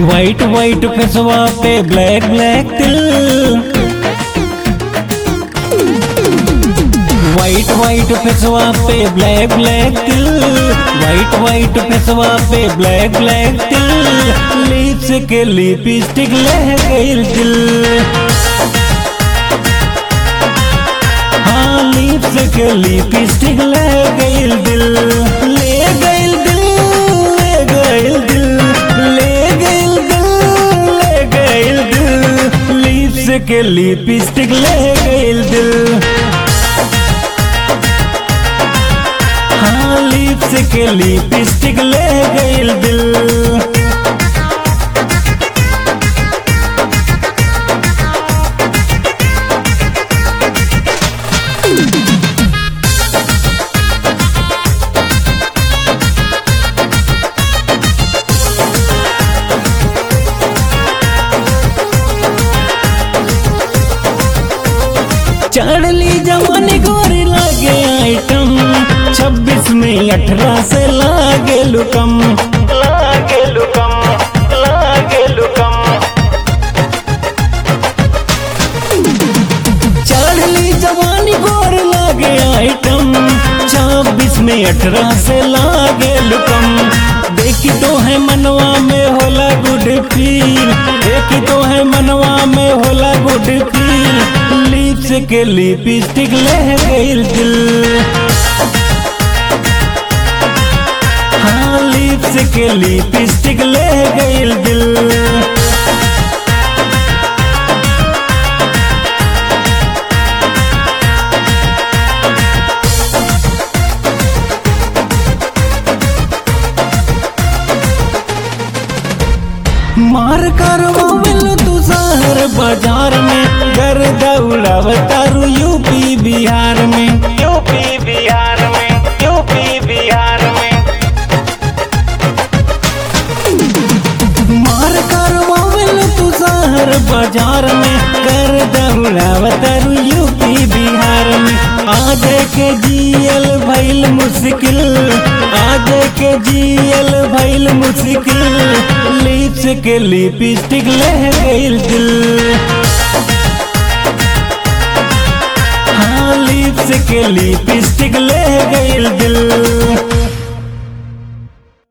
white white फेसवा पे black black तिल वाइट वाइट फेसवा पे ब्लैक ब्लैक तिल वाइट वाइट फेसवा पे ब्लैक ब्लैक तिल लिप्स के लिपस्टिक लह गइल दिल हाँ लिप्स के लिपस्टिक ले गइल दिल ले गइल दिल ले गइल दिल ले गइल दिल ले गइल दिल लिप्स के लिपस्टिक ले गइल दिल हाँ लिप्स के लिपस्टिक ले गइल दिल चढ़ली जवानी गोरी लागे आइटम छब्बीस में अठारह से लागे लुकम लागे लुकम लागे लुकम चढ़ली जवानी गोर लागे आइटम छब्बीस में अठारह से लागे लुकम देखी तो है मनवा में होला गुड फील देखी तो है मनवा में होला गुड फील लिप्स के लिपस्टिक ले गइल दिल हाँ लिप्स के लिपस्टिक ले गइल दिल मार करवावल तू शहर बाजार में घर दौड़ाव तारू यूपी बिहार में यूपी बिहार में यूपी बिहार में मार करवावल तू शहर बाजार में घर दौड़ाव तारू यूपी बिहार में आज के जियल भइल मुश्किल आज के जियल भइल मुश्किल लिप्स के लिपस्टिक ले गइल दिल हाँ लिप्स के लिपस्टिक ले गइल दिल